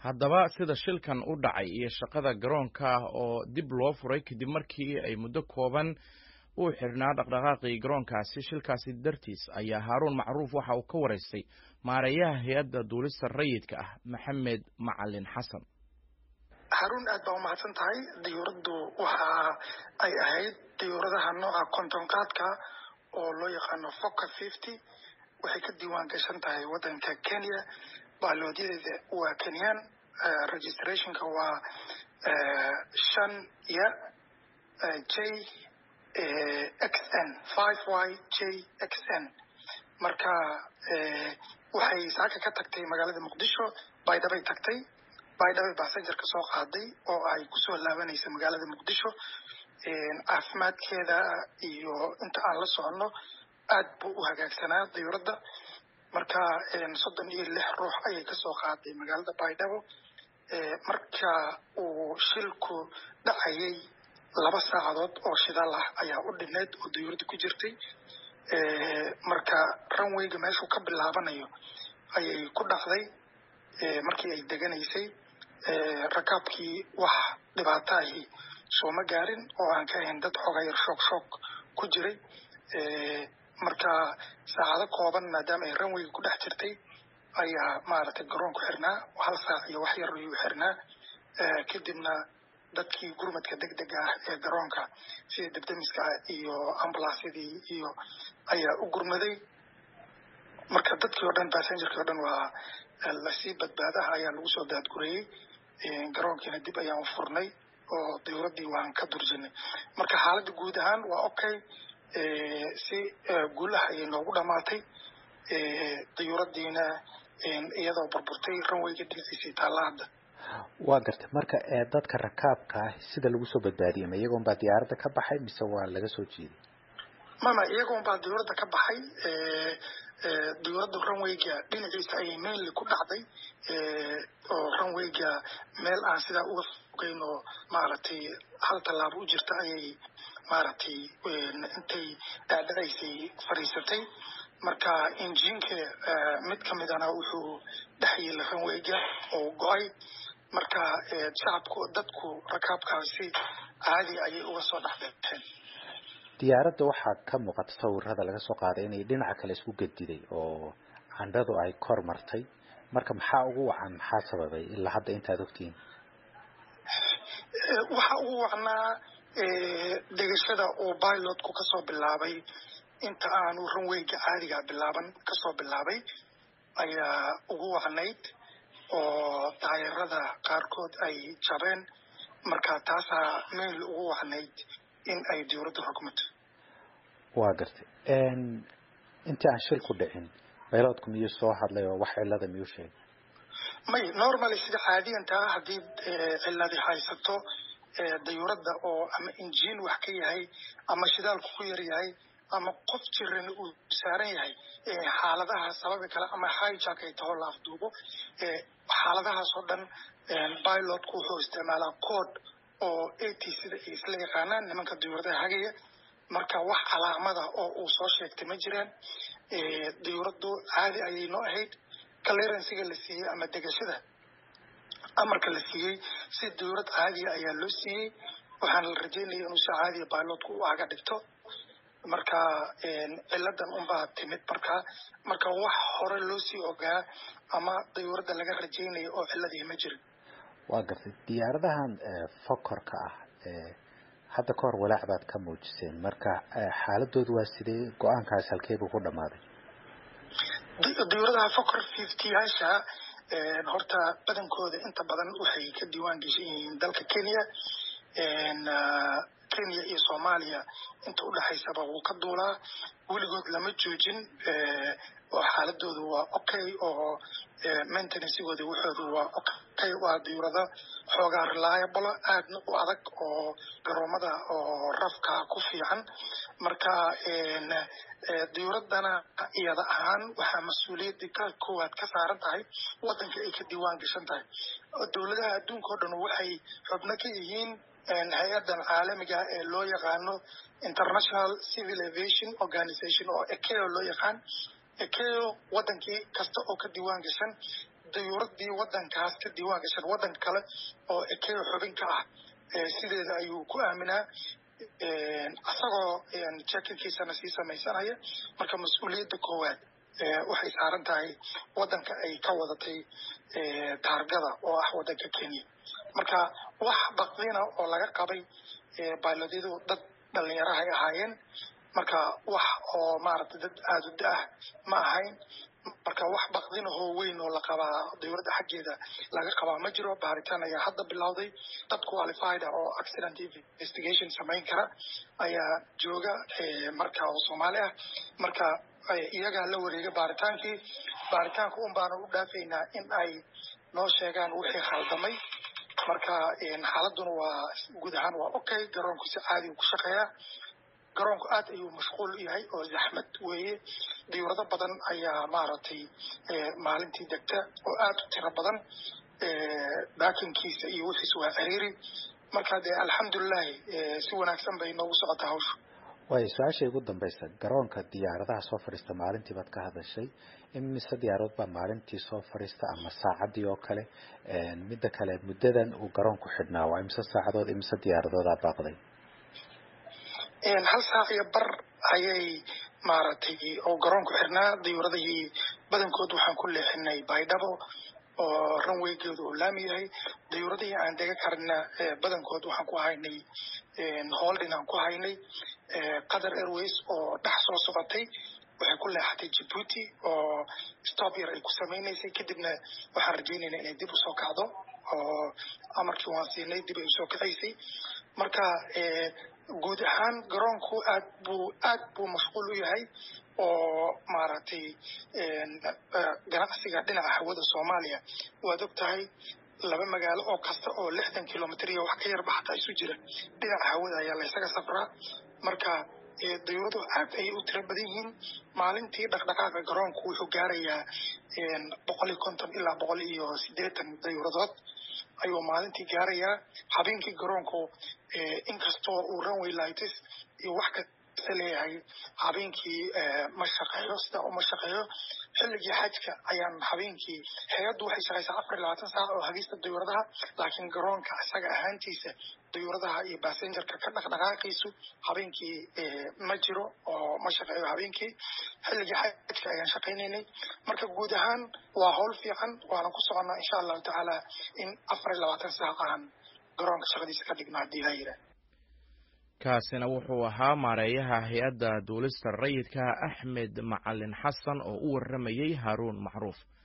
haddaba sida shilkan u dhacay iyo shaqada garoonka oo dib loo furay kadib markii ay muddo kooban uu xirnaa dhaqdhaqaaqii garoonkaasi shilkaasi dartiis ayaa haaruun macruuf waxa uu ka waraystay maareeyaha hay-adda duulista rayidka ah maxamed macalin xasan haruun aad baa umahadsan tahay diyuuraddu waxa ay ahayd diyuuradaha nooca kontonqaadka oo loo yaqaano foca fifty waxay ka diiwaan gashan tahay waddanka kenya baaloodyada waa kenyan registrationka waa shan ya j x n five y j x n marka waxay saaka ka tagtay magaalada muqdisho baydhabay tagtay baydhabay basengerka soo qaaday oo ay kusoo laabanaysa magaalada muqdisho caafimaadkeeda iyo inta aan la soconno aad buu u hagaagsanaa diyuuradda marka soddon iyo lix ruux ayay kasoo qaaday magaalada baydhabo marka uu shilku dhacayay laba saacadood oo shidaal ah ayaa u dhineyd oo diyuuradda ku jirtay marka runwayga meeshuu ka bilaabanayo ayay ku dhacday markii ay deganaysay rakaabkii wax dhibaato ahi sooma gaarin oo aan ka ahayn dad xogayar shoog shoog ku jiray marka saacado kooban maadaama ay runwayga ku dhex jirtay ayaa maaragtay garoonku xirnaa hal saac iyo wax yar ayuu xirnaa kadibna dadkii gurmadka deg dega ah ee garoonka sida debdemiska iyo ambulansyadii iyo ayaa u gurmaday marka dadkii o dhan passengerkii o dhan waa lasii badbaadaha ayaa lagu soo daadgurayey garoonkiina dib ayaan u furnay oo diyuuraddii waan ka durjinay marka xaaladda guud ahaan waa okay si guulaha ayay noogu dhamaatay diyuuraddiina iyadoo burburtay runwayga dhinaciisii taalla hadda waa gartay marka dadka rakaabka ah sida lagu soo badbaadiyay ma iyagoon baa diyaaradda ka baxay mise waa laga soo jeeday mama iyagoon baa diyuuradda ka baxay diyuuradda runwayga dhinaciisa ayay mainly ku dhacday oo runwayga meel aan sidaa uga fogeyn oo maaragtay hal tallaabo u jirta ayay maaragtay intay dhaadhacaysay fadhiisatay marka injiinka mid ka midana wuxuu dhex yeela runwayga oo go-ay marka shacabku dadku rakaabkaasi caadi ayay uga soo dhexbeexeen diyaaradda waxaa ka muuqata sawirada laga soo qaaday inay dhinaca kale isku gediday oo candhadu ay kor martay marka maxaa ugu wacan maxaa sababay ilaa hadda intaad ogtihiin waxa ugu wacnaa degashada uu pilotku kasoo bilaabay inta aanu runwayga caadiga bilaaban kasoo bilaabay ayaa ugu wacnayd oo daayarada qaarkood ay jabeen marka taasaa mainly ugu wacnayd in ay diyuuradda rogmato waa gartay intii aan shil ku dhicin bayloodku miyuu soo hadlay oo wax cilada miyuu sheegay may normally sida caadiyantaa haddii ciladi haysato dayuuradda oo ama injiin wax ka yahay ama shidaalku ku yar yahay ama qof jiran uu saaran yahay xaaladaha sababi kale ama hijack ay taho la afduubo xaaladahaas oo dhan pilotku wuxuu isticmaalaa code oo at sida ay isla yaqaanaan nimanka diyuuradaha hagaya marka wax calaamada oo uu soo sheegtay ma jiraan diyuuraddu caadi ayay noo ahayd clearansiga la siiyey ama degashada amarka la siiyey si diyuurad caadiya ayaa loo siiyey waxaana la rajeynaya inuu si caadiya pilotku u aga dhigto marka ciladan unbaa timid marka marka wax hore loo sii ogaa ama diyuuradda laga rajeynayo oo ciladii ma jirin waa gartay diyaaradahan fokorka ah hadda ka hor walaac baad ka muujiseen marka xaaladoodu waa sidee go-aankaas halkeebuu ku dhamaaday diyuuradaha fokor fiftyyaasha horta badankooda inta badan waxay ka diiwaan geshan yihiin dalka kenya kenya iyo soomaaliya inta udhexaysaba wuu ka duulaa weligood lama joojin oo xaaladoodu waa okay oo maintenancygooda waxoodu waa okay waa diyuurada xoogaa reliable aadna u adag oo garoomada oo rafka ku fiican marka diyuuradana iyada ahaan waxaa mas-uuliyadda ka koowaad ka saaran tahay wadanka ay ka diiwaan gashan tahay dowladaha adduunka o dhan waxay xubno ka yihiin hay-adan caalamiga ee loo yaqaano international civil aviation organization oo ekeo loo yaqaan ekeo wadankii kasta oo ka diiwaan gashan dayuuradii wadankaas ka diiwaan gashan waddan kale oo ekeo xubin ka ah sideeda ayuu ku aaminaa isagoo jekinkiisana sii samaysanaya marka mas-uuliyadda koowaad waxay saaran tahay waddanka ay ka wadatay taargada oo ah waddanka kenya marka wax baqdina oo laga qabay bailodyadu dad dhalinyarahay ahaayeen marka wax oo maaragtay dad aada u da-ah ma ahayn marka wax baqdinahoo weyn oo la qabaa dawladda xaggeeda laga qabaa ma jiro baaritaan ayaa hadda bilowday dad qualified ah oo accident investigation samayn kara ayaa jooga marka oo soomaali ah marka iyagaa la wareega baaritaankii baaritaanka un baana u dhaafaynaa in ay noo sheegaan wixii khaldamay marka xaaladuna waa guud ahaan waa okay garoonku si caadi ku shaqeeyaa garoonku aad ayuu mashquul u yahay oo zaxmad weeye diyuurado badan ayaa maaragtay maalintii degta oo aad u tiro badan baakinkiisa iyo wixiis waa ciriiri marka dee alxamdulilahi si wanaagsan bay noogu socotaa hawshu waayo su-aasha ugu dambaysa garoonka diyaaradaha soo fadhiista maalintii baad ka hadashay imise diyaaradood baa maalintii soo fadhiista ama saacaddii oo kale midda kale muddadan uu garoonku xidhnaa waa imise saacadood imise diyaaradoodaa baaqday hal saac iyo bar ayay maaragtay oo garoonku xirnaa diyuuradihii badankood waxaan ku leexinay baydhabo oo ranweygeedu uu laami yahay diyuuradihii aan dega karna badankood waxaan ku haynay holdin aan ku haynay qatar airways oo dhex soo socotay waxay ku leexatay jibuuti oo stop yar ay ku samaynaysay kadibna waxaan rajaynaynaa inay dib usoo kacdo oo amarkii waan siinay dib ay usoo kacaysay marka guud ahaan garoonku aad buu aad buu mashquul u yahay oo maaragtay ganacsiga dhinaca hawada soomaaliya waad og tahay laba magaalo oo kasta oo lixdan kilomitr iyo wax ka yarba xataa isu jira dhinaca hawada ayaa laysaga safraa marka dayuuradu aad ayay u tiro badan yihiin maalintii dhaqdhaqaaqa garoonku wuxuu gaarayaa boqol iyo konton ilaa boqol iyo siddeetan dayuuradood ayuu maalintii gaarayaa habeenkii garoonku inkastoo uu runway lights iyo wax kasta leeyahay habeenkii ma shaqeeyo sida uma shaqeeyo xilligii xajka ayaan habeenkii hay-addu waxay shaqaysaa afar iyo labaatan saac oo hagista dayuuradaha laakiin garoonka isaga ahaantiisa dayuuradaha iyo basengerka ka dhaqdhaqaaqiisu habeenkii ma jiro oo ma shaqeeyo habeenkii xilligii xajka ayaan shaqaynaynay marka guud ahaan waa howl fiican waana ku soconnaa insha allahu tacaala in afar iyo labaatan saac aan garoonka shaqadiisa ka dhigno haddii la yidhaah kaasina wuxuu ahaa maareeyaha hay-adda duulista rayidka axmed macalin xasan oo u warramayey haaruun macruuf